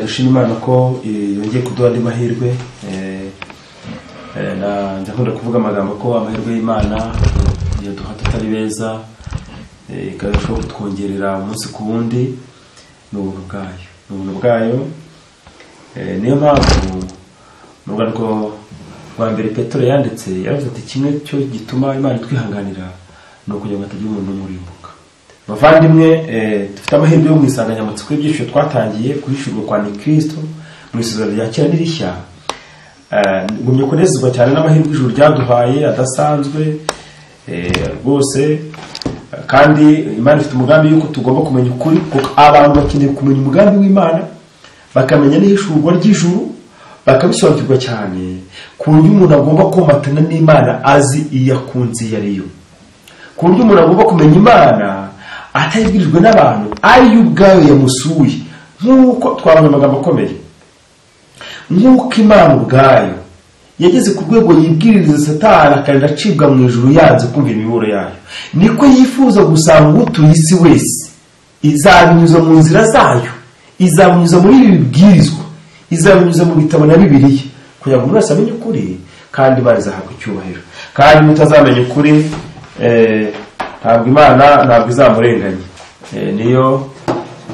dushima imana ko eh, yongeye kuduha andi mahirwe eh, eh, na- njya nkunda kuvuga amagambo ko amahirwe y'imana yaduha tutari beza eh, ikarushaho kutwongerera umunsi ku wundi ni ubuntu bwayo ni ubuntu bwayo Eh, niyo mpamvu mu rwandiko rwa mbere petero yanditse yaravuze ati kimwe cyo gituma imana itwihanganira ni ukugira ngo hatagira umuntu umurimbuka bavandimwe eh, dufite amahirwe yo mu insanganyamatsiko y'ibyiciro twatangiye guhishurwa kwa ni kirisito mu isuzuma rya kera n'irishya ngumye kunezezwa cyane n'amahirwe ijuru ryaduhaye adasanzwe eh, rwose eh, kandi imana ifite umugambi yuko tugomba kumenya ukuri kuko abantu bakeneye kumenya umugambi w'imana bakamenya n'ihishurwa ry'ijuru bakabisobanukirwa cyane ku buryo umuntu agomba komatana n'imana azi iyo akunze iyo ari yo ku buryo umuntu agomba kumenya imana atabibwirijwe n'abantu ariyo ubwayo yamusuye nk'uko twabonye amagambo akomeye nk'uko imana ubwayo yageze ku rwego yibwiririza satani akagenda acibwa mu ijuru yanze kumva imiburo yayo niko yifuza gusanga utuye isi wese izabinyuza mu nzira zayo izabinyuza muri ibi bibwirizwa izabinyuza mu bitabo na bibiliya kugira ngo umuntu wese amenye ukuri kandi imana izahabwa icyubahiro kandi mutazamenya ukuri eh, ntabwo imana ntabwo izamurenganya Eh, niyo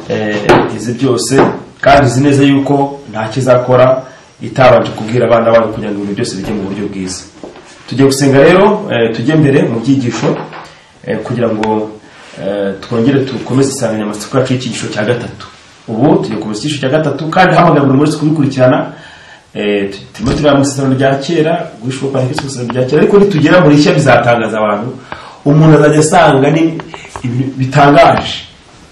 eh, izi byose kandi izi neza yuko nta kizakora itabanje kubwira abana bayo kugira ngo ibintu byose bijye mu buryo bwiza tugiye gusenga rero eh, tujye mbere mu byigisho eh, kugira ngo eh, twongere dukomeze insanganyamatsiko yacu y'ikigisho cya gatatu ubu tugiye kukomeza ikigisho cya gatatu kandi hamagara buri munsi kubikurikirana eh, tu- turimo tureba mu isezerano rya kera guhishwa kwa kristo mu isezerano rya kera ariko nitugera muri rishya bizatangaza abantu umuntu azajya asanga ni ibintu bitangaje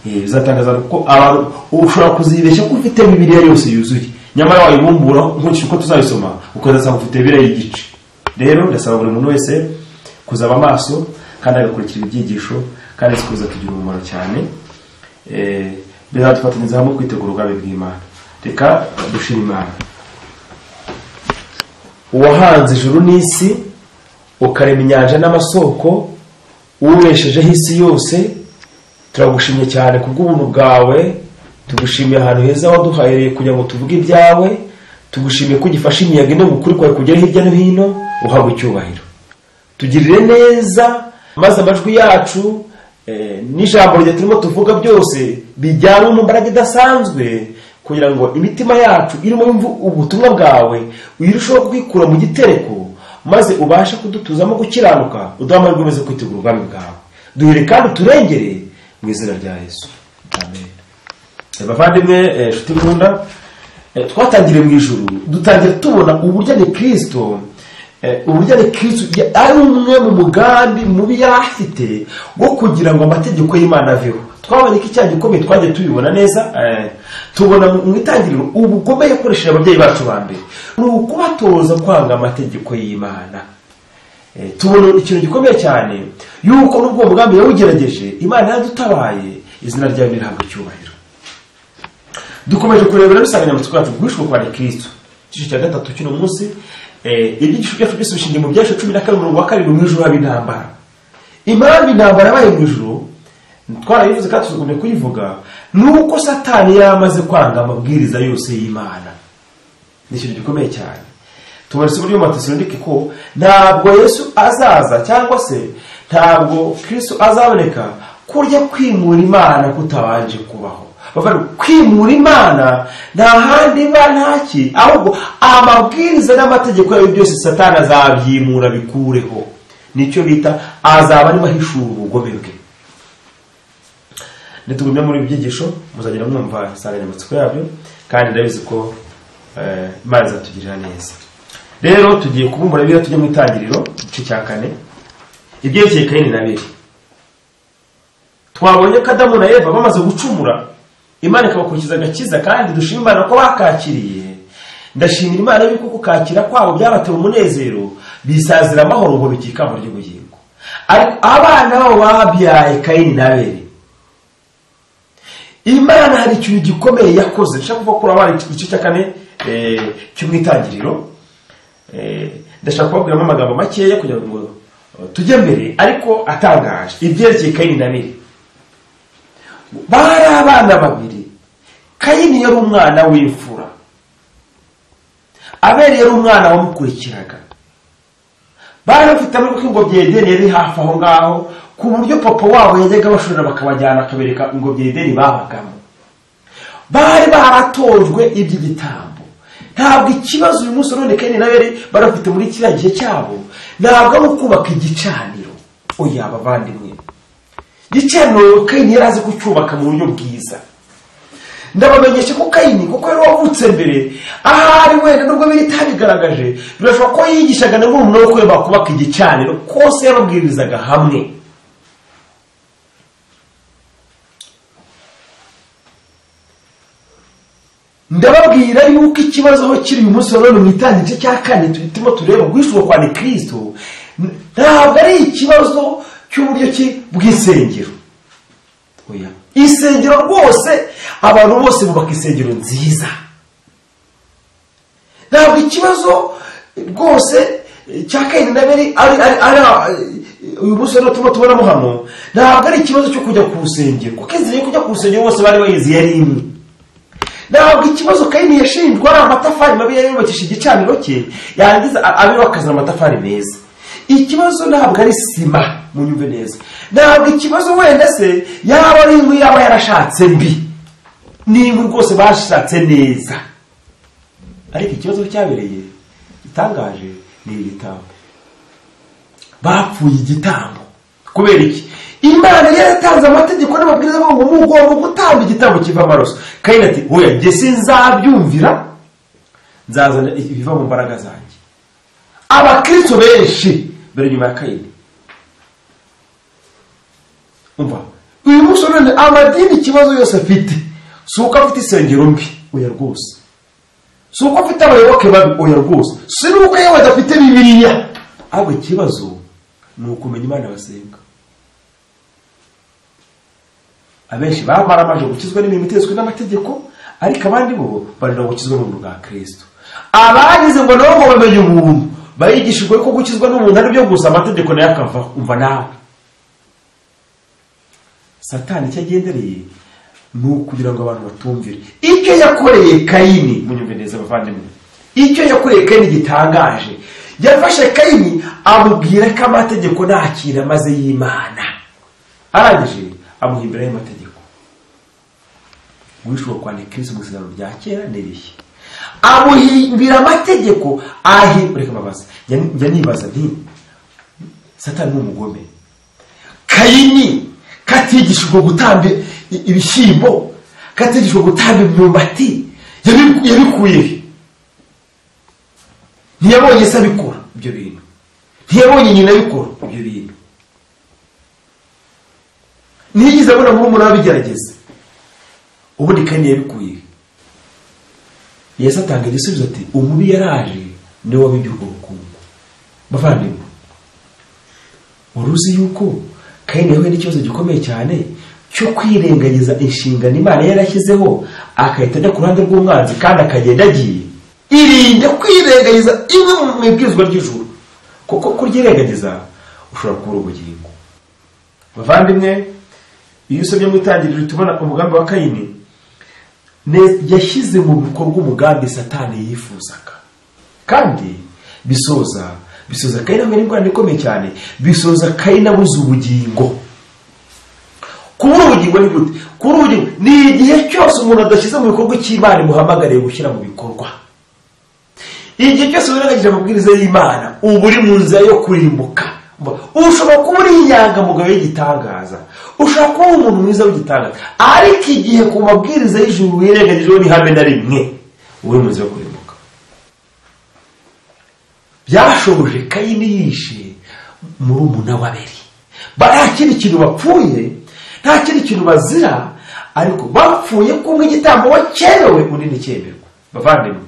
Eh, bizatangaza ko abantu ushobora kuzibeshya ko ufite bibiliya yose yuzuye nyamara wayibumbura nkurikije uko tuzayisoma ukazasanga ufite bibiliya y'igice rero ndasaba buri muntu wese kuzaba amaso kandi agakurikira ibyigisho kandi azi ko bizatugirira umumaro cyane Eh, bizadufatanyiriza hamwe kwitegura ubwami bw'imana reka dushira imana uwahanze ijuru n'isi ukarema inyanja n'amasoko ubeshejeho isi yose turagushimye cyane ku bw'ubuntu bwawe tugushimiye ahantu heza waduhaye kugira ngo tuvuge ibyawe tugushimiye ko ugifashe imiyaga ino mukuri kwawe kugera hirya no hino uhabwa icyubahiro tugirire neza maze amajwi yacu eh, n'ijambo rya turimo tuvuga byose bijyanwe n'imbaraga idasanzwe kugira ngo imitima yacu irimo yumva ubutumwa bwawe uyirusheho kwikura mu gitereko maze ubashe kudutuzamo gukiranuka uduhe amahirwe meza yo kwitegura ubwami bwawe duhere kandi uturengere mu izina rya yesu amen Eh, bavandimwe eh, nshuti nkunda eh, twatangiriye mu ijuru dutangira tubona uburyo ni kirisito eh, uburyo ni kirisito ya- ari umwe mu mugambi mubi yari afite wo kugira ngo amategeko y'imana aveho twabonye ko icyaha gikomeye twagiye tubibona neza eh, tubona mu mu itangiriro ubugome yakoresheje ababyeyi bacu ba mbere ni ukubatoza kwanga amategeko y'imana Eh, tubona ikintu gikomeye cyane yuko n'ubwo uwo mugambi yawugerageje imana yadutabaye izina ryayo nirihabwa icyubahiro dukomeje kurebera insanganyamatsiko yacu guhishwa kwa kristo igice cya gatatu cy'uno munsi eh, ibyigisho byacu byose bishingiye mu byasha cumi na kabiri umurongo wa karindwi mu ijoro haba intambara impamvu intambara yabaye mu ijoro twarayivuze kandi tuzakomeye kuyivuga ni uko satani yamaze kwanga amabwiriza yose y'imana ni ikintu gikomeye cyane tubonetse uburyo matasirondike ko ntabwo yesu azaza cyangwa se ntabwo kristo azaboneka kurya kwimura imana kutabanje kubaho bavuga ngo kwimura imana nta handi iba ntaki ahubwo amabwiriza n'amategeko yayo byose satani azabyimura bikureho nicyo bita azaba arimo ahishura ubugome bwe nitugumye muri ibi byigisho muzagenda mwumva insanganyamatsiko yabyo kandi ndabizi ko eh, imana izatugirira neza rero tugiye kubumbura bibiliya tujya mu itangiriro igice cya kane ibyerekeye kayini na biri twabonye ko adamu na eva bamaze gucumura imana ikabakurikiza agakiza kandi dushima imana ko bakakiriye ndashimira imana yuko kukakira kwabo byabateye umunezero bisazira amahoro ngo bigira ikamba ry'ubugingo ariko abana babo babyaye kayini na beri imana hari ikintu gikomeye yakoze ndashaka kuvuga ko urabara igice cya kane eh, cyo mu itangiriro Eh, ndashaka kubabwiramo amagambo makeya kugira ngo eh, tujye mbere ariko atangaje ibyerekeye kayini na biri bari abana babiri kayini yari umwana w'imfura abeli yari umwana wamukurikiraga bari bafite amaboko ingobyi yedeni yari hafi aho ngaho ku buryo papa wabo yajyaga bashorera bakabajyana akabereka ingobyi yedeni babagamo bari baratojwe iby'igitambo ntabwo ikibazo uyu munsi none kandi nabere barafite muri kiriya gihe cyabo ntabwo ari ukubaka igicaniro oya bavandimwe igicaniro kandi yari azi kucyubaka mu buryo bwiza ndabamenyesha ko kayini kuko yari wavutse mbere ahari wenda nubwo biri itabigaragaje birashoboka ko yigishaga na murumuna we ko bakubaka igicaniro kose yababwirizaga hamwe ndababwira yuko ikibazo aho kiri uyu munsi wa none mu itangice cya kane turimo tureba guhishurwa kwa nikirisito ntabwo ari ikibazo cy'uburyo ki bw'isengero oya isengero rwose abantu bose bubaka insengero nziza ntabwo ikibazo rwose cya kayini na beri ari uyu munsi rero turimo tubonamo hano ntabwo ari ikibazo cyo kujya ku rusengero kuko inzira yo kujya ku rusengero bose bari bayizi yari imwe ntabwo ikibazo kayini yashinjwa ari amatafari mabi yayubakisha igicaniro cye yangiza abeho akazana amatafari meza ikibazo ntabwo ari sima mu nyumve neza ntabwo ikibazo wenda se yaba ari inkwi yaba yarashatse mbi ni inkwi rwose bashatse neza ariko ikibazo cyabereye gitangaje ni igitambo bapfuye igitambo kubera iki imana yaratanze amategeko n'amabwiriza avuga ngo mugomba gutanga igitambo kiva amaraso kandi ati oya njye sinzabyumvira nzazana ibiva mu mbaraga zanjye abakirisito benshi bari nyuma ya kayini umva uyu munsi none amadini ikibazo yose afite si uko afite isengero mbi oya rwose si uko afite abayoboke babi oya rwose si n'uko yewe adafite bibiriya ahubwo ikibazo ni ukumenya imana basenga abenshi bamaramajwe gukizwa n'imirimo itezwe n'amategeko ariko abandi bo barira gukizwa n'ubuntu bwa kirisito abagize ngo nabo ngo bamenye ubuntu barigishijwe ko gukizwa n'ubuntu ari byo gusa amategeko nayo akava umva nawe satani icyo agendereye ni ukugira ngo abantu batumvire icyo yakoreye kayini munyumve neza abavandimwe icyo yakoreye kayini gitangaje yafashe kayini amubwira ko amategeko nta kintu amaze y'imana arangije amuha imbere y'amategeko guhishura kwa kirisi mu isezerano rya kera n'irihe amuhimbira amategeko ahi reka mbabaza njya nibaza nti satani ni umugome kayini katigishijwe gutamba ibishyimbo katigishijwe gutamba imyumbati yabikuye ntiyabonye se abikora ibyo bintu ntiyabonye nyina abikora ibyo bintu ntiyigeze abona murumuna wabigerageza ubundi kandi yabikuye yesu atanga igisubizo ati umubi yaraje niwe wabibye ubwo bukungu bavandimwe wari uzi yuko kandi yahuye n'ikibazo gikomeye cyane cyo kwirengagiza inshingano imana yarashyizeho agahita ajya ku ruhande rw'umwanzi kandi akagenda agiye irinde kwirengagiza imwe mu ibwirizwa ry'ijuru kuko kuryirengagiza ushobora kubura ubugingo bavandimwe iyo usabye mu itangiriro tubona umugambi wa kayini yashyize mu bikorwa umugambi satani yifuzaga kandi bisoza bisoza kayini amera ingorane ikomeye cyane bisoza kayini abuze ubugingo kubura ubugingo ni gute kubura ubugingo ni igihe cyose umuntu adashyize mu bikorwa cy'imana imuhamagariye gushyira mu bikorwa igihe cyose wirengagije amabwiriza y'imana uba uri mu nzira yo kurimbuka ushobora kuba uri inyangamugayo y'igitangaza ushobora kuba uri umuntu mwiza w'igitangaza ariko igihe ku mabwiriza y'ijuru wirengagijeho ni habe na rimwe uri mu nzira yo kurimbuka byashoboje kayini yishe murumuna wa beri nta kindi kintu bapfuye nta kindi kintu bazira ariko bapfuye kumwe igitambo wakerewe undi ntikemerwe bavandimwe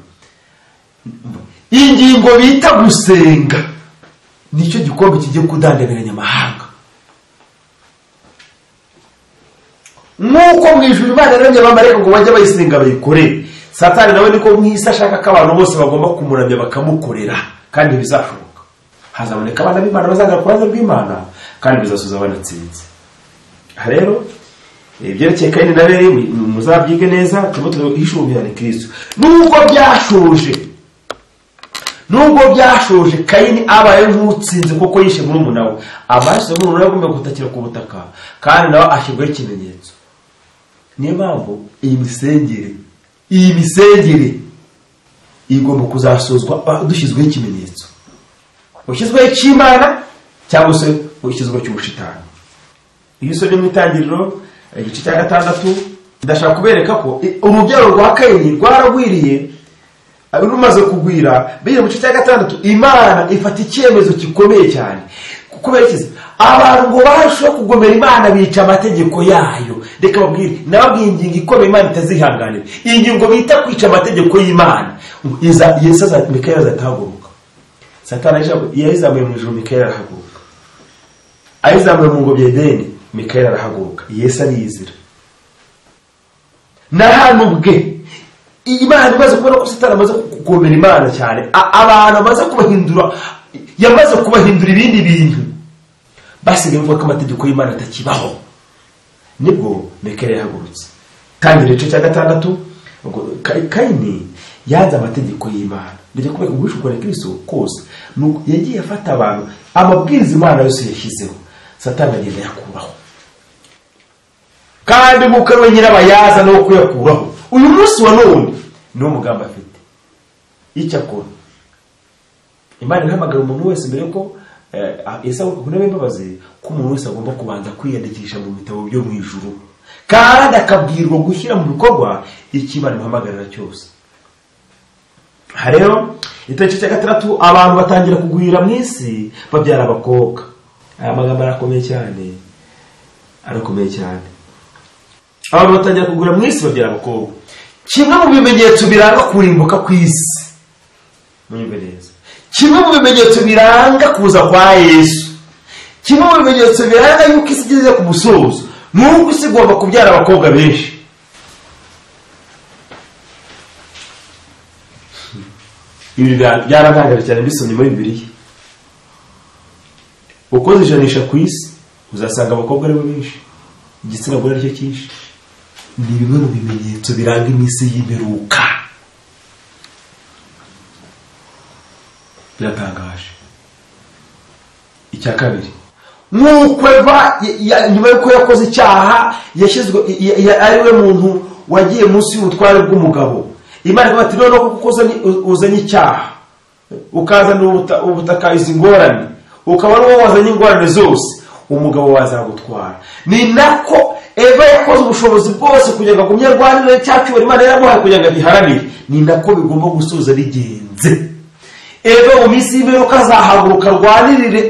ingingo bita gusenga nicyo gikombe kigiye kudandamiranya amahanga nk'uko mu ijuru imana yaremye abamarayika ngo bajye bayisenga bayikore satani nawe niko mwisi ashaka ko abantu bose bagomba kumuramya bakamukorera kandi bizashoboka hazaboneka abana b'imana bazagera ku ruhande rw'imana kandi bizasoza banatsinze aha rero ibyerekeye kayini na beri muzabyige neza turimo turabihishura umwihariko ni kirisito nubwo byashoje nubwo byashoje kayini abaye nk'utsinze kuko yishe murumuna we amaraso y'umurumuna we agomba gutakira ku butaka kandi nawe ashyirwaho ikimenyetso niyo mpamvu iyi misengere iyi misengere igomba kuzasozwa ah, dushyizweho ikimenyetso ushyizweho icy'imana cyangwa se ushyizweho cy'ubushitani iyo usomye mu itangiriro igice cya gatandatu ndashaka kubereka ko i- urubyaro rwa kayini rwaragwiriye rumaze kugwira bigira mu gice cya gatandatu imana ifata icyemezo gikomeye cyane kubera iki se? abantu ngo barusheho kugomera imana bica amategeko yayo reka babwire nababwiye ingingo ikomeye imana itazihanganira iyi ngingo bita kwica amategeko y'imana Iza- yesu aza- mikaya azatahaguruka satani ayizamu- yayizamuye mu ijoro mikaya arahaguruka ayizamuye mu ngobyi ya edeni mikaya arahaguruka yesu ariyizira ni ahantu bwe imana imaze kubona ko satani amaze kugomera imana cyane A- abantu amaze kubahindura yamaze kubahindura ibindi bintu basigaye bavuga ko amategeko y'imana atakibaho nibwo mikaya yahagurutse tangira igice cya gatandatu ubwo Ka- kayini yanze amategeko y'imana ndetse kubera ubwishuko na kirisito kose ni uko yagiye afata abantu amabwiriza imana yose yashyizeho satani agenda yakuraho kandi umwuka we nyirabayaza no kuyakuraho uyu munsi wa none niwo mugambi afite icyakora imana ihamagara umuntu wese mbere yuko eh, isabukwa ku ntebe y'imbabazi ko umuntu wese agomba kubanza kwiyandikisha mu bitabo byo mu ijuru kandi akabwirwa gushyira mu bikorwa icyo imana imuhamagarira cyose aha rero itariki cya gatandatu abantu batangira kugwira mu isi babyara abakobwa aya magambo arakomeye cyane arakomeye cyane abantu batangira kugura mu isi babyara abakobwa kimwe mu bimenyetso biranga kurimbuka kw'isi mwumve neza kimwe mu bimenyetso biranga kuza kwa yesu kimwe mu bimenyetso biranga yuko isi igeze ku musozo ni uko isi igomba kubyara abakobwa benshi ibi bya- byaragaragara cyane mbisomye muri bibiliya ukoze ijanisha ku isi uzasanga abakobwa aribo benshi igitsina gore aricyo cyinshi ni bimwe mu bimenyetso biranga iminsi y'imperuka biratangaje icya kabiri nk'uko eva ya- ya- nyuma y'uko yakoze icyaha yashyizwe ya- ya- ari we muntu wagiye munsi y'ubutware bw'umugabo imana ikavuga ati noneho kuko uzanye- uzanye icyaha ukazanira ubuta- ubutaka izi ngorane ukaba ari wowe wazanye ingorane zose umugabo wazagutwara ni nako eva yakoze ubushobozi bwose kugira ngo agumye arwanire cya cyubahiro imana yaramuhaye kugira ngo agiharanire ni nako bigomba gusoza bigenze eve mu minsi y'imperuka azahaguruka arwanirire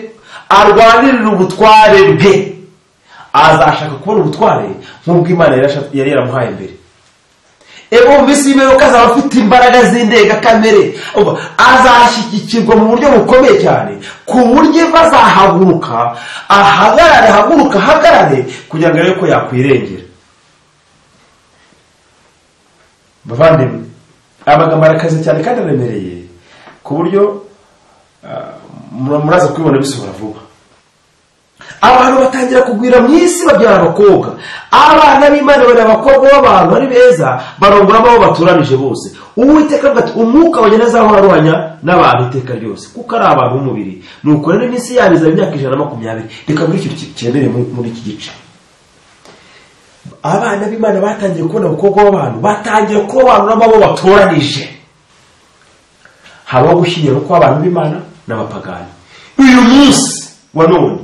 arwanirire ubutware bwe azashaka kubona ubutware nk'ubw'imana yarasha- yari yaramuhaye mbere eve mu minsi y'imperuka azaba afite imbaraga z'indengakamere Umva, azashyigikirwa mu buryo bukomeye cyane ku buryo bazahaguruka ahagarare haguruka ahagarare kugira ngo arebe ko yakwirengera bavandimwe amagambo arakaze cyane kandi aremereye ku buryo ah, mura- muraza kubibona bisohora vuba abantu batangira kugwira mu isi babyara abakobwa abana b'imana bari abakobwa b'abantu ari beza barongora abo baturanije bose uwiteka avuga ati umwuka wagenda azaho aruhanya n'abantu iteka ryose kuko ari abantu b'umubiri ni uko rero iminsi yabo izaba imyaka ijana na makumyabiri reka muri icyo kibereye muri iki gice abana b'imana batangiye kubona abakobwa b'abantu batangiye kurobanuramo abo batoranije habaho gushyingirwa kw'abantu b'imana n'abapagani uyu munsi wa none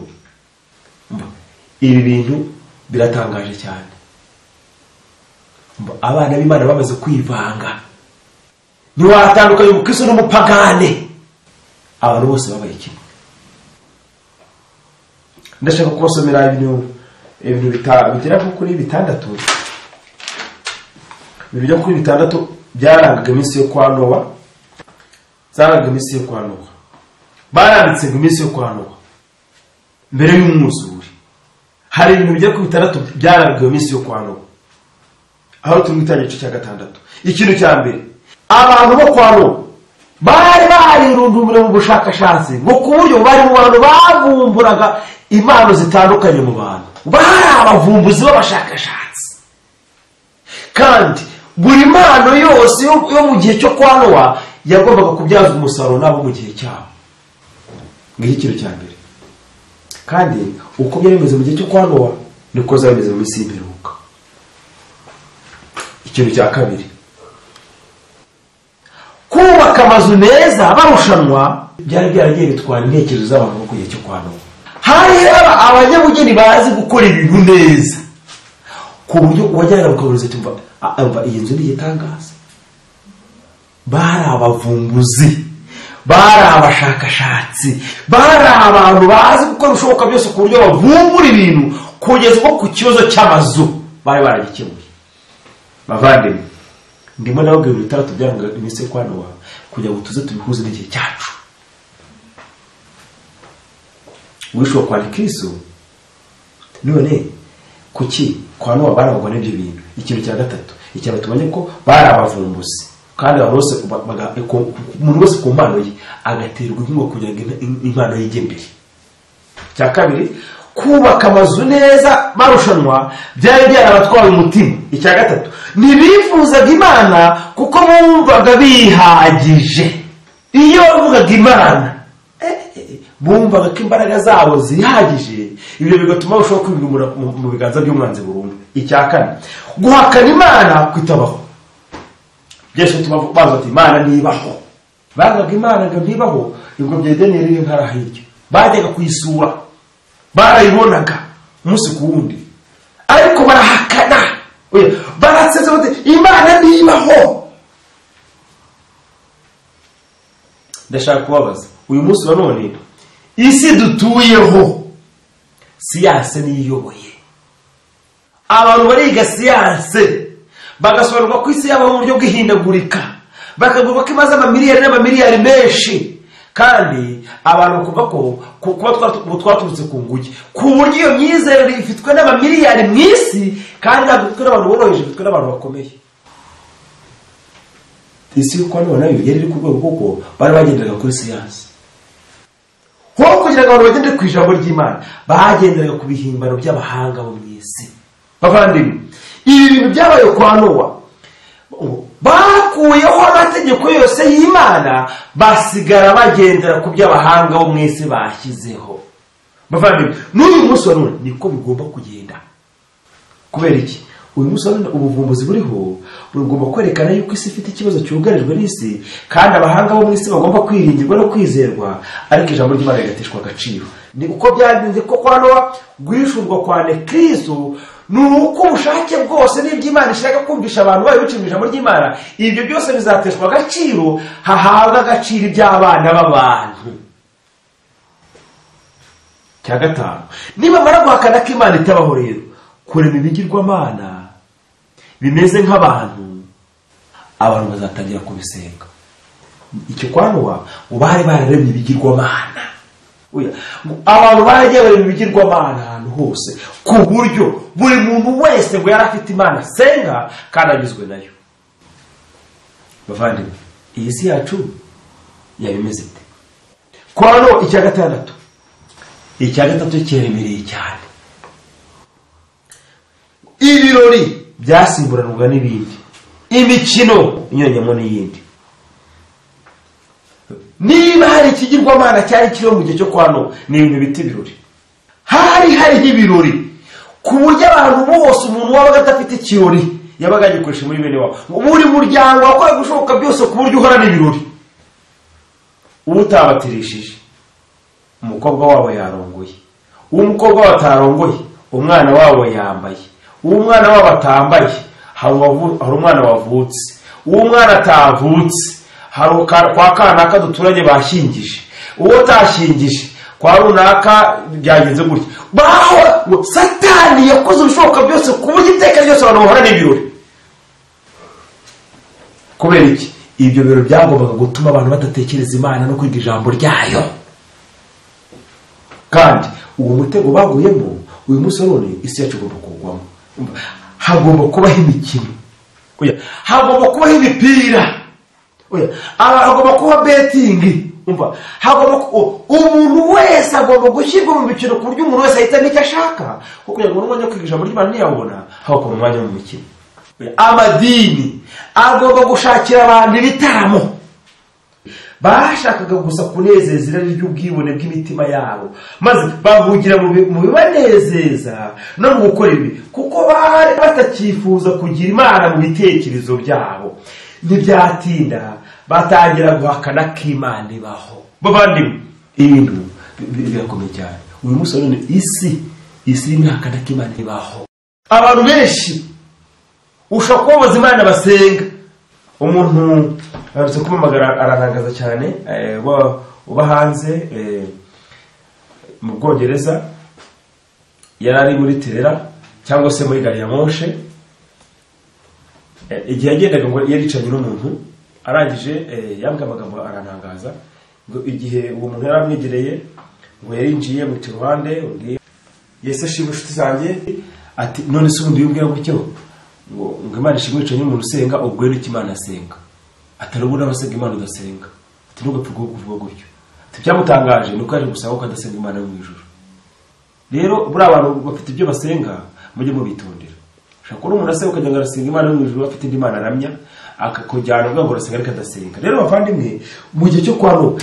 mba, ibi bintu biratangaje cyane mba, abana b'imana bamaze kwivanga ntiwatandukanye umukristo n'umupagane abantu bose babaye kimwe ndashaka kubasomera ibintu ibintu bita- bigera nko kuri bitandatu ibintu byo kuri bitandatu byarangaga iminsi yo kwa nowa zarangaga iminsi yo kwa nowa baranditse ngo iminsi yo kwa nowa mbere y'umwuzure hari ibintu bijya ku bitandatu byarangaga iyo minsi yo kwa nowa aho turi gutangira igice cya gatandatu ikintu cya mbere abantu bo kwa nowa bari barirundumira mu bushakashatsi ngo ku buryo bari mu bantu bavumburaga impano zitandukanye mu bantu bari abavumbuzi b'abashakashatsi kandi buri mpano yose yo yo mu gihe cyo kwa nowa yagombaga kubyaza umusaruro nabo mu gihe cyabo ngiki ikintu cya mbere kandi uko byari bimeze mu gihe cyo kwa nowa niko zaba bimeze mu minsi y'imperuka ikintu cya kabiri kubaka amazu meza barushanwa byari byaragiye bitwara intekerezo z'abantu bo ku gihe cyo kwa nowa hari aba- abanyabugeni bazi gukora ibintu neza ku buryo uwajyana bukaburiza ati mva a- umva iyi nzu ni igitangaza bari abavumbuzi bari abashakashatsi bari abantu bazi gukora ibishoboka byose ku buryo bavumbura ibintu kugeza ubwo ku kibazo cy'amazu bari baragikemuye bavandimwe ndimo nababwira ibitandatu byanga iminsi yo kwana wawe kugira ngo tuze tubihuze n'igihe cyacu wishuwa kwa kristo none kuki kwa nowa barabagwa n'ibyo bintu ikintu cya gatatu icyaba tubonye ko bari abavumbuzi kandi abantu bose ba- baga- ku- ku- umuntu wese ku mpano ye agaterwa inkunga kugira ngo in- impano ye ijye imbere cya kabiri kubaka amazu neza barushanwa byari byarabatwaye umutima icya gatatu ntibifuzaga imana kuko bumvaga bihagije iyo bavugaga imana eh, eh, bumvaga ko imbaraga zabo zihagije ibyo bigatuma barushaho kwimura mu- mu biganza by'umwanzi burundu icya kane guhakana imana kwitabaho byose bituma bavuga ati imana ntibaho bavugaga imana ngo ntibaho ibwo byedeneye riri nkara hirya bajyaga kuyisura barayibonaga umunsi ku wundi ariko barahakana Oya, baratsetsa bati imana ntibaho ndashaka kubabaza uyu munsi wa none isi dutuyeho siyanse niyo iyoboye abantu bariga siyanse bagasobanurwa ko isi yaba mu buryo bw'ihindagurika bakagurwa ko imaze amamiliyari n'amamiliyari menshi kandi abantu bakumva ko ku- kuba twatu- ubu twaturutse ku nguge ku buryo iyo myizerere ifitwe n'amamiliyari mu isi kandi ntabwo ifitwe n'abantu boroheje ifitwe n'abantu bakomeye isi yuko none nayo yari iri ku rwego kuko bari bagenderaga kuri siyansi ho kugira ngo abantu bagendere ku ijambo ry'imana bagenderaga ku bihimbano by'abahanga bo mu isi bavandimwe ibi bintu byabaye kwa nowa bakuyeho amategeko yose y'imana basigara bagendera ku by'abahanga bo mu isi bashyizeho bavandimwe n'uyu munsi wa none niko bigomba kugenda kubera iki uyu munsi urabona ubuvumbuzi buriho bugomba kwerekana yuko isi ifite ikibazo cyugarijwe n'isi kandi abahanga bo mu isi bagomba kwiringirwa no kwizerwa ariko ijambo ry'imana rigateshwa agaciro ni uko byagenze ko kwa nowa guhishurwa kwa nekristo ni uko ubushake bwose n'ibyo imana ishaka kumvisha abantu bayo biciye mu ijambo ry'imana ibyo byose bizateshwa agaciro hahabwa agaciro iby'abana b'abantu cya gatanu nibamara guhakana ko imana itabaho rero kurema ibigirwamana bimeze nk'abantu abantu bazatangira kubisenga icyo kwa nowa ngo bari bararemye ibigirwamana Oya, ngo abantu baragiye barema ibigirwamana ahantu hose ku buryo buri muntu wese ngo yari afite imana asenga kandi agizwe nayo bavandimwe iyi si yacu yaba imeze ite kwa nowa icya gatandatu icya gatatu kiremereye cyane ibirori byasimburanwaga n'ibindi imikino inyuranyemo n'iyindi niba hari ikigirwamana cyari kiriho mu gihe cyo kwa nowa ni ibintu bita ibirori hari hariho ibirori ku buryo abantu bose umuntu wabaga adafite ikirori yabaga yagikoresha muri bene wabo buri muryango wakoraga ibishoboka byose ku buryo uhorana ibirori uba utabatirishije umukobwa wabo yarongoye uwo mukobwa wabo atarongoye umwana wabo yambaye uwo mwana wabo atambaye hari uwavu- hari umwana wavutse uwo mwana atavutse hari uka- kwa kanaka duturanye bashyingije uwo utashyingije kwa runaka byagenze gutya bahora ngo satani yakoze ibishoboka byose ku buryo iteka ryose abantu bahora n'ibirori kubera iki ibyo biro byagombaga gutuma abantu badatekereza imana no kwiga ijambo ryayo kandi uwo mutego baguyemo uyu munsi none isi yacu igomba kugwamo Umva, hagomba kubaho imikino Oya, hagomba kubaho imipira Oya, aha hagomba kuba betingi umva hagomba ku- umuntu wese agomba gushyirwa mu mikino ku buryo umuntu wese ahitamo icyo ashaka kuko kugira ngo n'umwanya wo kwiga ijambo ry'imana ntiyawubona haba ku mwanya wo mu mikino amadini agomba gushakira abantu ibitaramo bashakaga gusa kunezeza irari ry'ubwibone bw'imitima yabo maze bahugira mu bi- mu bibanezeza no mu gukora ibi kuko bari batakifuza kugira imana mu bitekerezo byabo ntibyatinda batangira guhakana ko imana ibaho bavandimwe ibintu bi- bi- birakomeye cyane uyu munsi wa none isi isi irimo ihakana ko imana ibaho abantu benshi ushobora kubabaza imana basenga umuntu arabutse kumamagara ararangaza cyane eh, uba- uba hanze eh, mu bwongereza yari ari muri terera cyangwa se muri gari ya moshe Eh, igihe yagendaga ngo yaricanye n'umuntu arangije eh, yambwiye amagambo arantangaza ngo igihe uwo muntu yari amwegereye ngo yarinjiye mu ruhande undi yesu ashima inshuti zanjye ati none se ubundi yubwira gutyo ngo ngo imana ishimwe yicaranye n'umuntu usenga ubwo rero icyo imana asenga atari ubu n'abasenga imana udasenga ati ntugapfe kuvuga kuvuga gutyo ati byamutangaje ni uko yaje gusaba ko adasenga imana yo mu ijuru rero buriya abantu bafite ibyo basenga mujye mubitondera ushobora kubona umuntu asenga ukagira ngo arasenga imana yo mu ijuru afite indi mana aramya akakujyana ubwo ngo arasenga ariko adasenga rero bavandimwe mu gihe cyo kwa nubu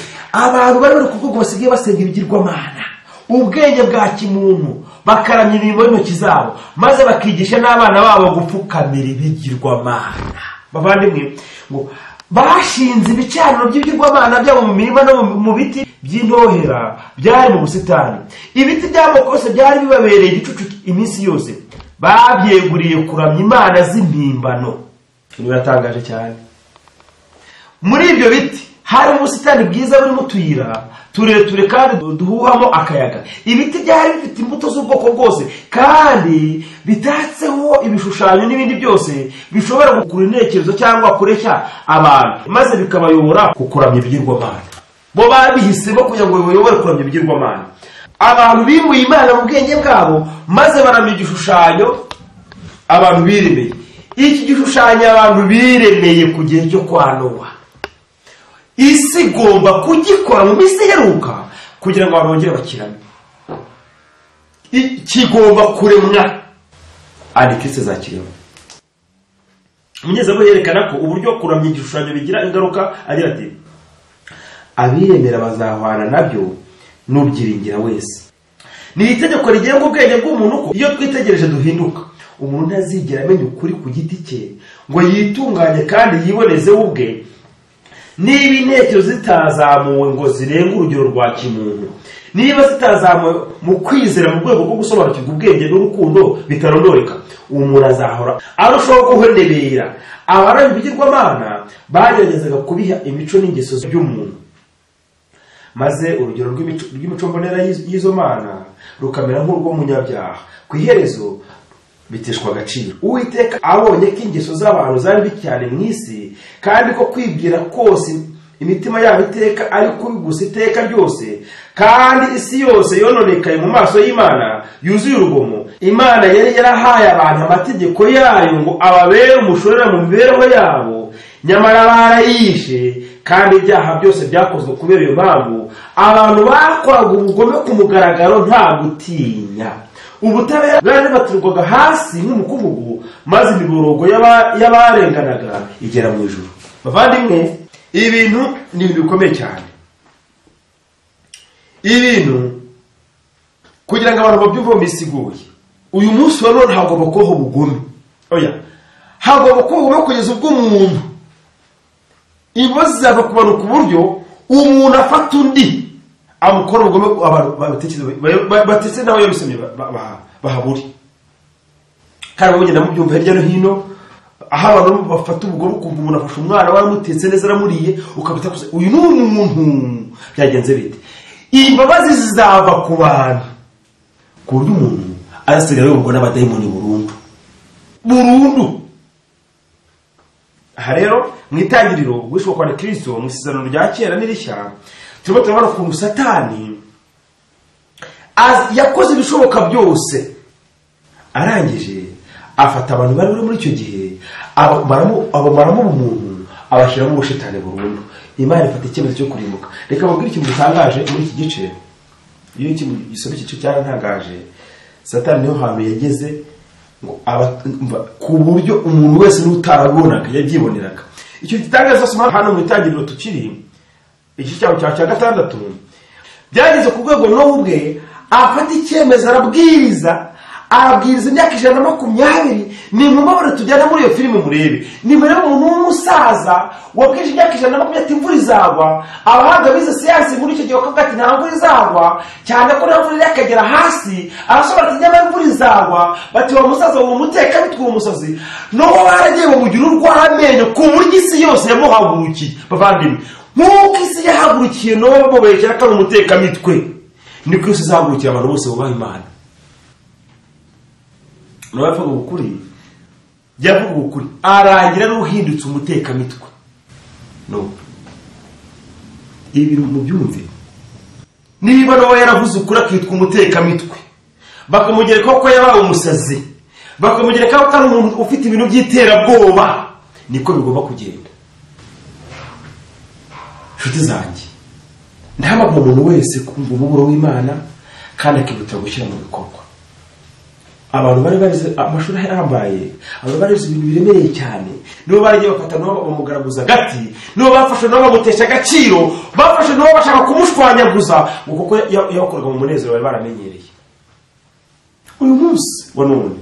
abantu bari bari kuvuga basigaye basenga ibigirwamana ubwenge bwa kimuntu bakaramya imirimo y'intoki zabo maze bakigisha n'abana babo gupfukamira ibigirwamana bavandimwe ngo bashinze ibicaniro by'ibigirwamana byabo mu mirima no mu- mu biti by'intohera byari mu busitani ibiti by'amoko yose byari bibabereye igicucu iminsi yose babyeguriye kuramya imana z'impimbano Ibi biratangaje cyane muri ibyo biti harimo ubusitani bwiza burimo utuyira tureture kandi du- duhuhamo akayaga ibiti byari bifite imbuto z'ubwoko bwose kandi bitatseho ibishushanyo n'ibindi byose bishobora gukurura intekerezo cyangwa kureshya abantu maze bikabayobora ku kuramya ibigirwamana bo babihisemo kugira ngo bayobore kuramya ibigirwamana abantu bimuye imana mu bwenge bwabo maze baramya igishushanyo abantu biremeye iki gishushanyo abantu biremeye ku gihe cyo kwa nowa isi igomba kugikora mu minsi iheruka kugira ngo abantu bongere bakirame I- kigomba kuremwa antikirisi zakiremwa umunyezamu yerekana ko uburyo kuramya igishushanyo bigira ingaruka agira ati abiremera bazahwana nabyo n'ubyiringira wese ni itegeko rigenga ubwenge bw'umuntu ko iyo twitegereje duhinduka umuntu ntazigera amenya ukuri ku giti cye ngo yitunganye kandi yibonezeho ubwe niba intekerezo zitazamuwe ngo zirenga urugero rwa kimuntu niba zitazamuwe mu kwizera mu rwego rwo gusobanukirwa ubwenge n'urukundo bitarondoreka umuntu azahora arushaho guhenebera abaranga ibigirwamana bageragezaga kubiha imico n'ingeso by'umuntu maze urugero rw'imico- rw'imico mbonera y'izo- y'izo mana rukamera nk'urw'umunyabyaha ku iherezo biteshwa agaciro uwiteka abonye ko ingeso z'abantu zari mbi cyane mu isi kandi ko kwibwira kose imitima yabo iteka ari kubi gusa iteka ryose kandi isi yose yononekaye mu maso y'imana yuzuye urugomo imana yari yarahaye abantu amategeko yayo ngo ababere umushorera mu mibereho yabo nyamara barayishe kandi ibyaha byose byakozwe kubera iyo mpamvu abantu bakoraga ubugome ku mugaragaro nta gutinya ubutabera bwari hasi nk'umukubugu maze imiborogo y'aba- y'abarenganaga igera mu ijuru bavandimwe ibintu ni ibintu bikomeye cyane ibintu kugira ngo abantu babyumve bamwisiguye uyu munsi wa none hagomba kubaho ubugome oya hagomba kubaho ubugome kugeza ubwo umuntu ibibazo zizava ku bantu ku buryo umuntu afata undi amukora ubugome abantu batetse nawe yabisomye ba- ba- bahaburi kandi babonye ndamubyumva hirya no hino aho abantu bafata ubugome ukumva umuntu afashe umwana we aramutetse neza aramuriye ukabita gusa uyu ni umuntu byagenze bite imbabazi zizava ku bantu ku buryo umuntu azasigara yoborwa n'abadayimoni burundu burundu aha rero mu itangiriro wishwe kwa kirisito mu isezerano rya kera n'irishya turimo turabona ukuntu satani az- yakoze ibishoboka byose arangije afata abantu bari bari muri icyo gihe abamaramo abamaramo umuntu abashyiramo ubushitani burundu imana ifata icyemezo cyo kurimbuka reka babwire ikintu gitangaje muri iki gice iyo iki- gisoma iki gice cyarantangaje satani niho hantu yageze ngo aba- mva, ku buryo umuntu wese n'utarabonaga yabyiboneraga icyo gitangaza soma hano mu itangiriro tukiri iki cyabo cya cya gatandatu byageze ku rwego n'ubu bwe afata icyemezo arabwiriza arabwiriza imyaka ijana na makumyabiri ni mumabare tujyana muri iyo filime murebe ni murebe umuntu w'umusaza wabwije imyaka ijana na makumyabiri ati imvura izagwa abahanga bize siyansi muri icyo gihe bakavuga ati nta mvura izagwa cyane ko nta mvura yakagera hasi arasobanura ati nyamara imvura izagwa bati uwo musaza uwo muteka bitwa umusazi n'uwo baragiye bamugira urw'amenyo ku buryo isi yose yamuhagurukiye bavandimwe nk'uko isi yahagurukiye n'uwo mubekera ko ari umutekamitwe niko isi izahagurukira abantu bose bubaha imana nawe avuga ukuri yavuga ukuri arangira n'uhindutse umutekamitwe no ibi bintu mubyumve niba nawe yaravuze ukuri akitwa umutekamitwe bakamugerekaho ko yabaye umusazi bakamugerekaho ko ari umuntu ufite ibintu by'iterabwoba niko bigomba kugenda nshuti zanjye ndahamagara umuntu wese kumva umuburo w'imana kandi akihutira gushyira mu bikorwa abantu bari barize amashuri ahambaye abantu barize ibintu biremereye cyane nibo baragiye bafata nabo bamugaraguza agati nibo bafashe nabo bamutesha agaciro bafashe nabo bashaka kumushwanyaguza ngo kuko ya- yabakoraga mu munezero bari baramenyereye uyu munsi wa none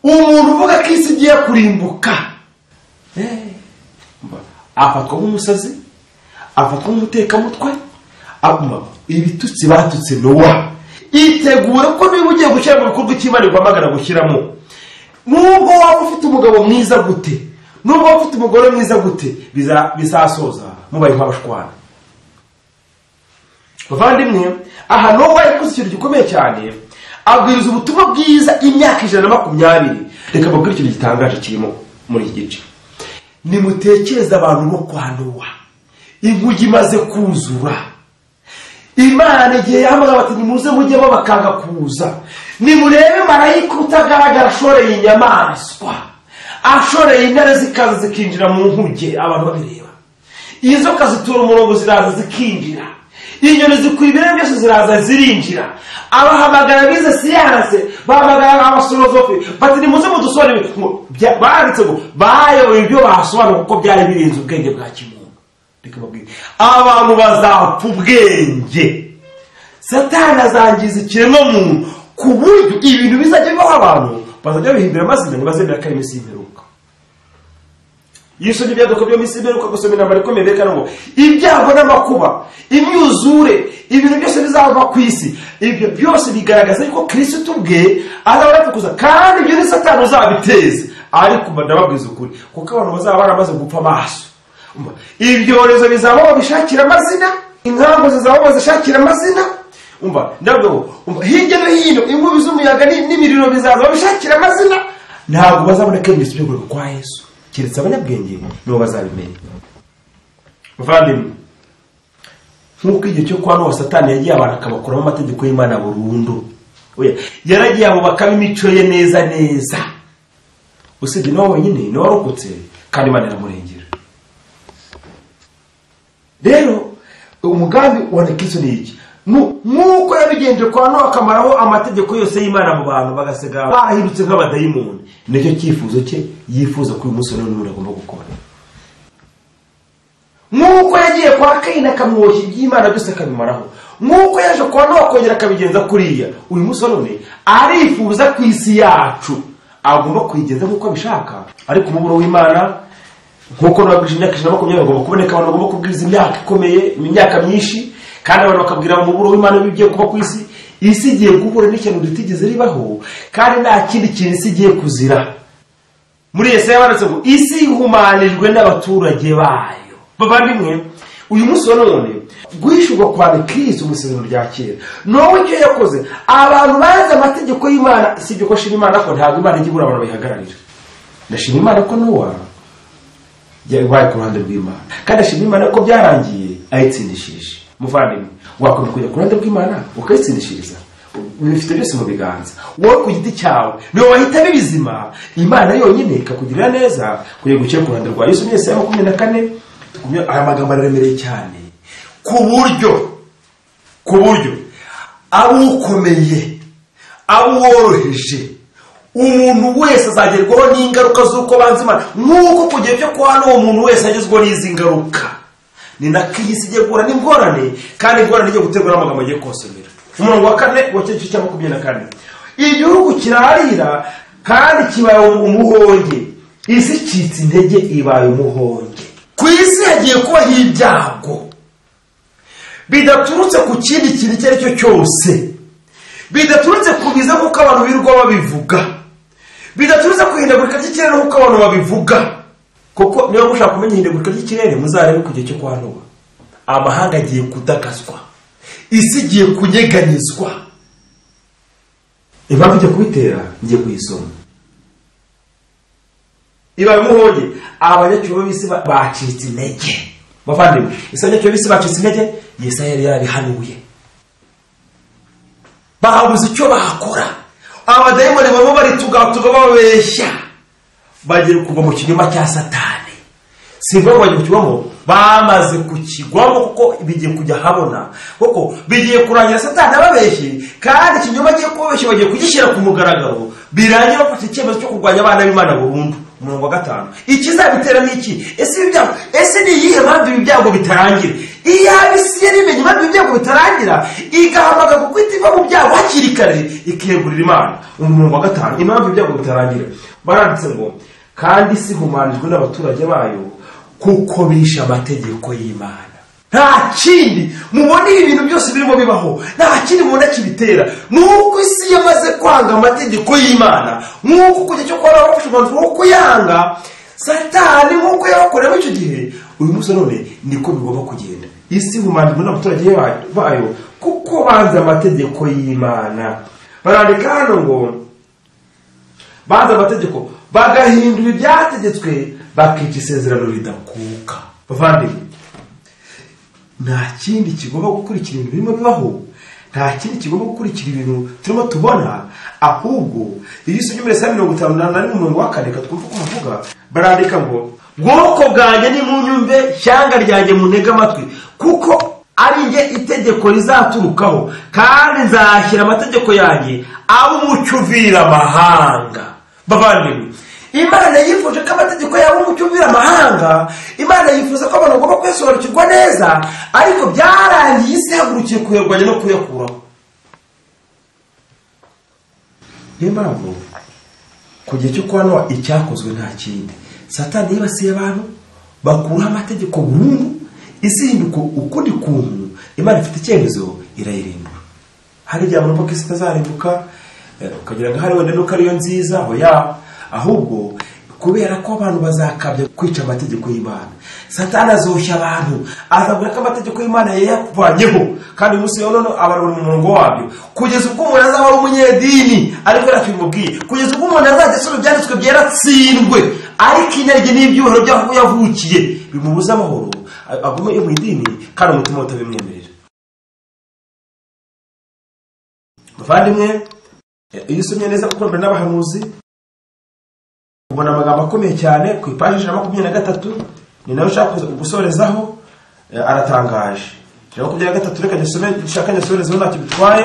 umuntu uvuga ko isi igiye kurimbuka Eh, mba, afatwa nk'umusazi afatwa nk'umutekamutwe aguma ibitutsi batutse nowa itegure ko niba ugiye gushyira mu bikorwa icy'imana iguhamagara gushyiramo nubwo waba ufite umugabo mwiza gute nubwo waba ufite umugore mwiza gute biza- bizasoza mubaye nk'abashwana bavandimwe aha nowa yakoze ikintu gikomeye cyane abwiriza ubutumwa bwiza imyaka ijana na makumyabiri reka babwire ikintu gitangaje kirimo muri iki gice nimutekereze abantu bo kwa nowa inkugi imaze kuzura imana igihe yahamagara bati nimuze mujyemo bakanga kuza nimurebe marayika utagaragara ashoreye inyamaswa ashoreye intare zikaza zikinjira mu nkuge abantu babireba inzoka zitura umurongo ziraza zikinjira inyoni zikwibira byose ziraza zirinjira abahamagara bize siyanse bahamagara abasorozofi bati nimuze mudusobanurire ngo bya- banditse ngo bayoboye ibyo basobanura kuko byari birenze ubwenge bwa kimuntu reka babwire abantu bazapfa ubwenge satani azangiza ikiremwa muntu ku buryo ibintu bizajya bibaho abantu bazajya babihindura amazina ntibazemera ko ari iminsi y'imperuka iyo usomye ibyaduka byo minsi y'imperuka gusoma inama rikomeye berekana ngo ibyago n'amakuba imyuzure ibintu byose bizava ku isi ibyo byose bigaragaza yuko kirisitu ubwe azaba yapfukuza kandi ibyo ni satani uzabiteza ariko mba ndababwiza ukuri kuko abantu bazaba baramaze gupfa amaso Umva, ibyorezo bizaba babishakira amazina inkangu zizaba bazishakira amazina umva ndabwo umva hirya no hino inkubi z'umuyaga ni- n'imiriro bizaza babishakira amazina ntabwo bazabona ko ibintu byo kureka kwa yesu keretse abanyabwenge nibo bazabimenya muvandimwe nk'uko igihe cyo kwa nowa satani yagiye abantu akabakuramo amategeko y'imana burundu Oya, yaragiye abo bakaba imico ye neza neza usibye niwe wenyine niwe warokotse kandi imana iramurengera rero umugambi wa nekiso ni iki Nu- nk'uko yabigenje kwa nowa akamaraho amategeko yose y'imana mu bantu bagasiga barahindutse nk'abadayimoni nicyo cyifuzo cye yifuza ko uyu munsi none umuntu agomba gukora nk'uko yagiye kwa kayini akamwoshya iby'imana byose akabimaraho nk'uko yaje kwa nowa akongera akabigenza kuriya uyu munsi none arifuza ku isi yacu agomba kuyigenza nk'uko abishaka ariko umuburo w'imana nk'uko nababwije imyaka ijana na makumyabiri bagomba kuboneka abantu bagomba kubwiriza imyaka ikomeye imyaka myinshi kandi abantu bakabwira umuburo w'imana w'ibigiye kuba ku isi isi igiye guhura n'ikintu ritigeze ribaho kandi nta kindi kintu isi igiye kuzira muri yesaya yabanditse ngo isi ihumanijwe n'abaturage bayo bavandimwe uyu munsi wa none guhishurwa kwa kirisi mu isezerano rya kera nowe icyo yakoze abantu bazi amategeko y'imana si ibyo ko ashima imana ko ntabwo imana ijya ibura abantu bayihagararira ndashima imana ko nowa yabaye ku ruhande rw'imana kandi ashima imana ko byarangiye ayitsindishije muvandimwe wakomeza kujya ku ruhande rw'imana ukayitsindishiriza bifite byose mu biganza wowe ku giti cyawe niwe wahitamo ibizima imana yonyine ikakugirira neza kujya gukira ku ruhande rwawe yesu mwese ya makumyabiri na kane makumyabiri- aya magambo araremereye cyane ku buryo ku buryo abo ukomeye abo woroheje umuntu wese azagerwaho n'ingaruka z'uko banze imana nk'uko ku gihe cyo kwa hano uwo muntu wese agezwaho n'izi ngaruka ni nako iyi si igiye guhura n'ingorane kandi ingorane igiye guterwa n'amagambo agiye kosomera umurongo wa kane wa cyo cya makumyabiri na kane igihugu kirarira kandi kibaye umuhonge isi icitse intege ibaye umuhonge ku isi hagiye kubaho ibyago bidaturutse ku kindi kintu icyo ari cyo cyose bidaturutse ku biza kuko abantu birirwa babivuga bidaturutse ku ihindagurika ry'ikirere nk'uko abantu babivuga kuko niba mushaka kumenya ihindagurika ry'ikirere muzarebe ku gihe cyo kwanuba amahanga agiye kudakazwa isi igiye kunyeganyizwa impamvu ijya kubitera ngiye kuyisoma ibaye umuhonge abanyacyubahiro b'isi bacitse intege bavandimwe ese abanyacyubahiro b'isi bacitse intege yesaya yari yarabihanuye babuze icyo bakora abadayimoni baba baritugatuga babeshya bagiye kugwa mu kinyoma cya satani si ngombwa bagiye kukibamo bamaze kukigwamo kuko bigiye kujya habona kuko bigiye kurangira satani ababeshye kandi ikinyoma agiye kubabeshya bagiye kugishyira ku mugaragaro birangira bafata icyemezo cyo kurwanya abana b'imana burundu umurongo wa gatanu ikizabitera ni iki ese ibi byago ese ni iyihe mpamvu ibi byago bitarangira iyaba isi yari imenye impamvu ibi byago bitarangira igahamagara kwita iva mu byago hakiri kare ikiyegurira imana umurongo wa gatanu impamvu ibyago bitarangira baranditse ngo kandi isi ihumanijwe n'abaturage bayo kuko bishe amategeko y'imana nta kindi mubona ibi bintu byose birimo bibaho nta kindi mubona kibitera nuko isi yamaze kwanga amategeko y'imana nkuko kujya cyo kubona bafashe umwanzuro wo kuyanga satani nkuko yabakoreyemo icyo gihe uyu munsi none niko bigomba kugenda isi ihumanyijwe n'abaturage bayo kuko banze amategeko y'imana barandika hano ngo banze amategeko bagahindura ibyategetswe bakica isezerano ridakuka bavandimwe nta kindi kigomba gukurikira ibintu birimo bibaho nta kindi kigomba gukurikira ibintu turimo tubona ahubwo iyo usibye muri saa mirongo itanu na rimwe umurongo wa kane twumva uko bavuga barandika ngo bwoko bwanjye ni mu nyumve shyanga ryanjye munega amatwi kuko ari njye itegeko rizaturukaho kandi nzashyira amategeko yanjye aba umucyo uvira amahanga bavandimwe imana yifuje ko amategeko yaba umucyo ubira amahanga imana yifuza ko abantu bagomba kuyasobanukirwa neza ariko byarangiye isi hagurukiye kuyarwanya no kuyakuraho niyo mpamvu ku gihe cyo kubona icyakozwe nta kindi satani yibasiye abantu bakuraho amategeko burundu isi hinduka ukundi kuntu imana ifite icyemezo irayirimbura hari igihe abantu ko isi itazarimbuka ukagira ngo ahari wenda nuko ariyo nziza aho yaba ahubwo kubera ko abantu bazakabya kwica amategeko y'imana satani azoshya abantu azabwira ko amategeko y'imana yayavanyeho kandi uyu munsi rero abantu mu murongo wabyo kugeza ubwo umuntu azaba ari umunyedini ariko ntacyo bimubwiye kugeza ubwo umuntu azajya asoma ibyanditswe byera atsindwe ariko inarye n'ibyubahiro by'aho yavukiye bimubuza amahoro agume mu idini kandi umutima we utabimwemerera muvandimwe iyo usomye neza gukorana n'abahanuzi ubona amagambo akomeye cyane ku ipaji ijana na makumyabiri na gatatu ni nayo ushaka gusorezaho aratangaje ijana na makumyabiri na gatatu reka dusome dushaka dusorezaho ntacyo bitwaye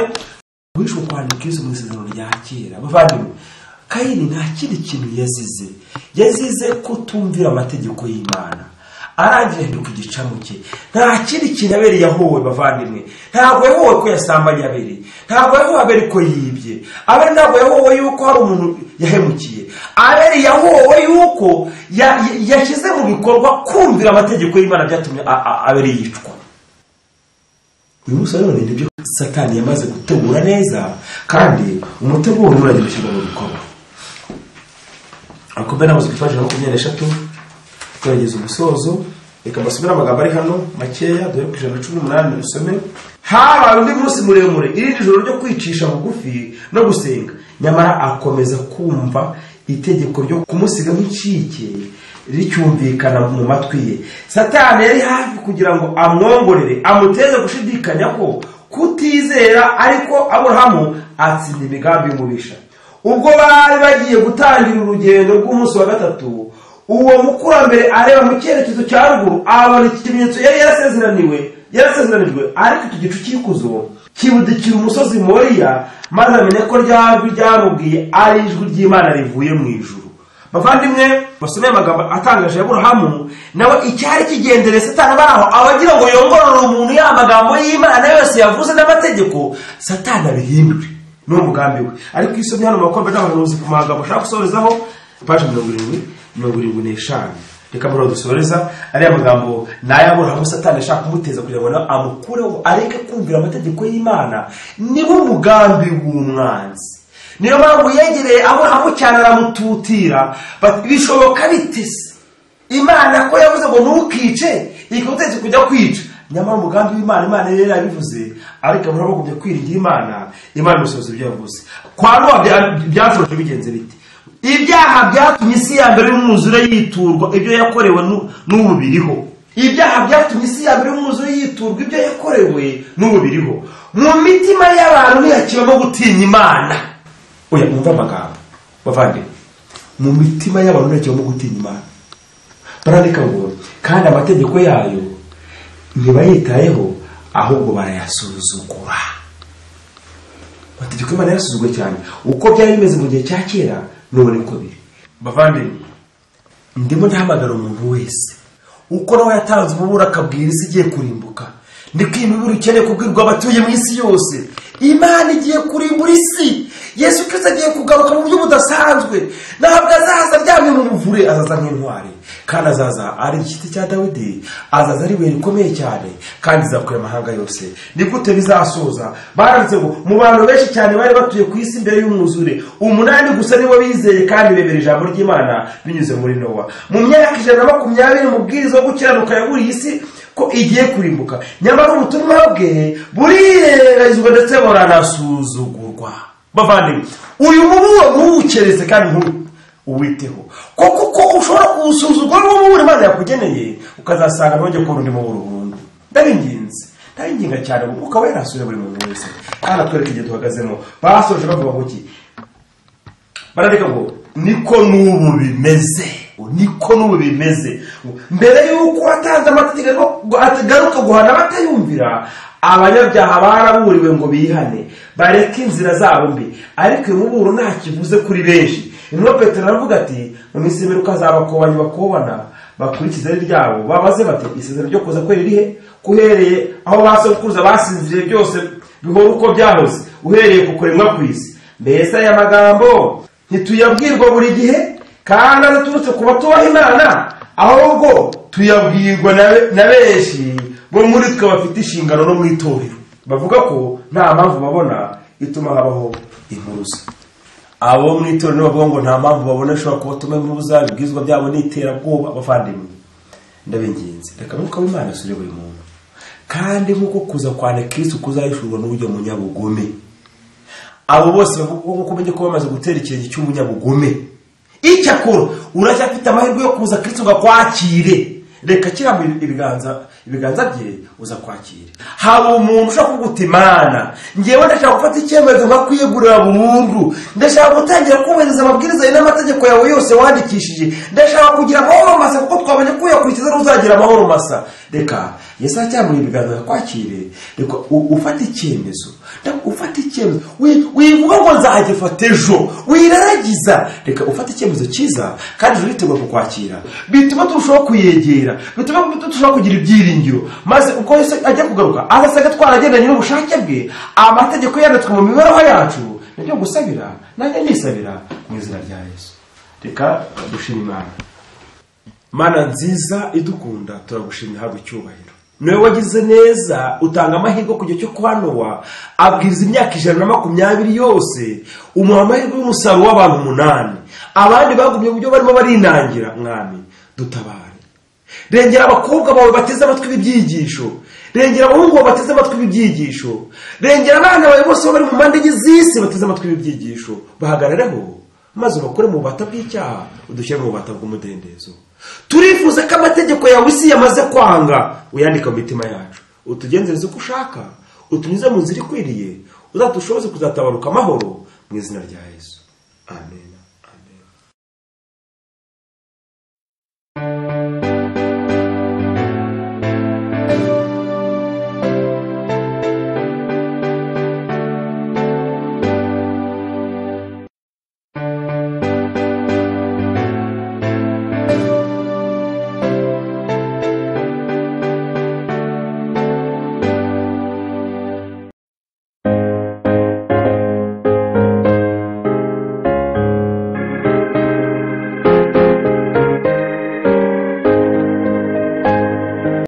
wishwe kwandika izo mu isezerano rya kera bavandimwe kayini nta kindi kintu yazize yazize kutumvira amategeko y'imana arangije ahinduka igicamu cye nta kindi kintu abere yahowe bavandimwe ntabwo yahowe ko yasambanye abere ntabwo yahowe abere ko yibye abere ntabwo yahowe yuko hari umuntu yahemukiye abere yahowe yuko yashyize mu bikorwa kumvira amategeko y'imana byatumye abere yicwa uyu munsi rero ni ibyo satani yamaze gutegura neza kandi umutego we uragenda ushyirwa mu bikorwa akomeye n'amazu twifashisha na makumyabiri n'eshatu turageza umusozo reka mbasomere amagambo ari hano makeya dore ku ijana na cumi n'umunani dusome habaye undi munsi muremure irindi joro ryo kwicisha bugufi no gusenga nyamara akomeza kumva itegeko ryo kumusiga nk'ikike ricyumvikana mu matwi ye satani yari hafi kugira ngo amwongorere amuteze gushidikanya ko kutizera ariko aburahamu atsinda imigambi y'umubisha ubwo bari bagiye gutangira urugendo rw'umunsi wa gatatu uwo mukurambere areba mu cyerekezo cya ruguru abona iki kimenyetso yari yarasezeraniwe yarasezeranijwe ariko iki gicu cy'ikuzo kibudikira umusozi moriya maze amenya ko rya jwi ryamubwiye ari ijwi ry'imana rivuye mu ijuru bavandimwe basomeye amagambo atangaje ya burahamu nawe icyari kigendere satani abari aho abagira ngo yongorore umuntu ya magambo y'imana yose yavuze n'amategeko satani abihindure ni umugambi we ariko isomye hano mu bakorwa n'abahanuzi ku magambo ashaka gusorezaho paji mirongo irindwi mirongo irindwi n'eshanu reka mbona dusoreza ariya magambo nayaburahamu satani ashaka kumuteza kugira ngo nawe amukureho areke kumvira amategeko y'imana niwo mugambi w'umwanzi niyo mpamvu yegereye aburahamu cyane aramututira bati, bishoboka bitese imana ko yavuze ngo ntukice ikagutegetse kujya kwica nyamara umugambi w'imana imana yari yabivuze ariko aburahamu agumya kwiringira imana imana imusohoza ibyo yavuze kwa nowa byaturoje bigenze bite ibyaha byatumye isi ya mbere y'umwuzure yiturwa ibyo yakorewe n'u- n'ubu biriho ibyaha byatumye isi ya mbere y'umwuzure yiturwa ibyo yakorewe n'ubu biriho mu mitima y'abantu ntihakibamo gutinya imana oya mwumve amagambo bavandimwe mu mitima y'abantu ntihakibamo gutinya imana barandika ngo kandi amategeko yayo ntibayitayeho ahubwo barayasuzugura amategeko y'imana yarasuzugwe cyane uko byari bimeze mu gihe cya kera n'ubu niko biri bavandimwe ndimo ndahamagara umuntu wese uko nawe yatanze umuburo akabwira isi igiye kurimbuka niko iyi miburo ikeneye kubwirwa abatuye mu isi yose imana igiye kurimbura isi yesu kirisita agiye kugaruka mu buryo budasanzwe ntabwo azaza aryamye mu muvure azaza nk'intwari kandi azaza ari igiti cya dawidi azaza ari ibuye rikomeye cyane kandi izakuye amahanga yose ni gute bizasoza baranditse ngo mu bantu benshi cyane bari batuye ku isi mbere y'umwuzure umunani gusa nibo bizeye kandi bemera ijambo ry'imana binyuze muri nowa mu myaka ijana na makumyabiri mubwiriza wo gukiranuka yaburiye isi ko igiye kurimbuka nyamara ubutumwa bwe burirenganizwa ndetse buranasuzugurwa bavandimwe uyu muburo ntuwukereze kandi ntu uwiteho kuko uko ushobora kuwusuzugura uwo muburo imana yakugeneye ukazasanga ntuge kubona undi muburo burundu ndabinginze ndabinginga cyane ukaba yarasure buri muntu wese kandi atwereka igihe duhagazemo basoje bavuga ngo iki barandika ngo niko n'ubu bimeze niko n'ubu bimeze mbere y'uko watanze amategeko agaruka guhana abatayumvira abanyabyaha baraburiwe ngo bihane bareke inzira zabo mbi ariko uyu muburo nta kivuze kuri benshi intumwa petero aravuga ati mu minsi y'imperuka azabakobanyi bakobana bakurikiza ari ryabo babaze bati isezerano ryo kuza kwe ririhe uhereye aho basokuruza basinziriye byose bihora uko byahoze uhereye ku kuremwa kw'isi mbese aya magambo ntituyabwirwa buri gihe kandi adaturutse ku batubaha imana ahubwo tuyabwirwa na- na benshi bo muri twe bafite inshingano no mu itorero bavuga ko nta mpamvu babona ituma habaho impuruza abo mu itorero bavuga ngo nta mpamvu babona ishobora kubatuma impuruza ibibwizwa byabo ni iterabwoba abavandimwe ndabinginze reka mwuka w'imana asure buri muntu kandi nk'uko kuza kwane kirisi kuzahishurwa n'uburyo munyabugome abo bose bavuga nk'uko umenye ko bamaze gutera ikirenge cy'umunyabugome icyakora uracyafite amahirwe yo kuza kirisito ngo akwakire reka kiramo ibiganza ibiganza bye uza kwakira hari umuntu ushaka kuguta imana ngewe ndashaka gufata icyemezo nkakwiyegurira burundu ndashaka gutangira kubahiriza amabwiriza yawe n'amategeko yawe yose wandikishije ndashaka kugira amahoro masa kuko twabonye ko uyakurikiza n'uzagira amahoro masa reka yesu aracyambuye ibiganza yakwakire reka u- ufate icyemezo Ndabwo ufate icyemezo Wi- wivuga ngo nzagifata ejo wiraragiza reka ufate icyemezo cyiza kandi ejo uritegura kukwakira bituma turushaho kuyegera bituma turushaho kugira ibyiringiro maze ubwo yesu ajya kugaruka azasaga twaragendanye n'ubushake bwe amategeko yanditswe mu mibereho yacu nibyo gusabira nanjye nisabira mu izina rya yesu reka dushima imana mana nziza idukunda turagushimira habwa icyubahiro niwe wagize neza utanga amahirwe ku gihe cyo kwa nowa abwiriza imyaka ijana na makumyabiri yose umuha amahirwe y'umusaruro w'abantu umunani abandi bagumye uburyo barimo barinangira mwami dutabare rengera abakobwa bawe bateze amatwi ibibyigisho rengera abahungu bawe bateze amatwi ibibyigisho rengera abana bawe bose bo bari mu mpande enye z'isi bateze amatwi ibibyigisho bahagarareho maze ubakure mu bubata bw'icyaha udushyire mu bubata bw'umudendezo turifuza ko amategeko yawe isi yamaze kwanga uyandika mu mitima yacu utugenzereze uko ushaka utunyuze mu nzira ikwiriye uzadushoboze kuzatabaruka amahoro mu izina rya yesu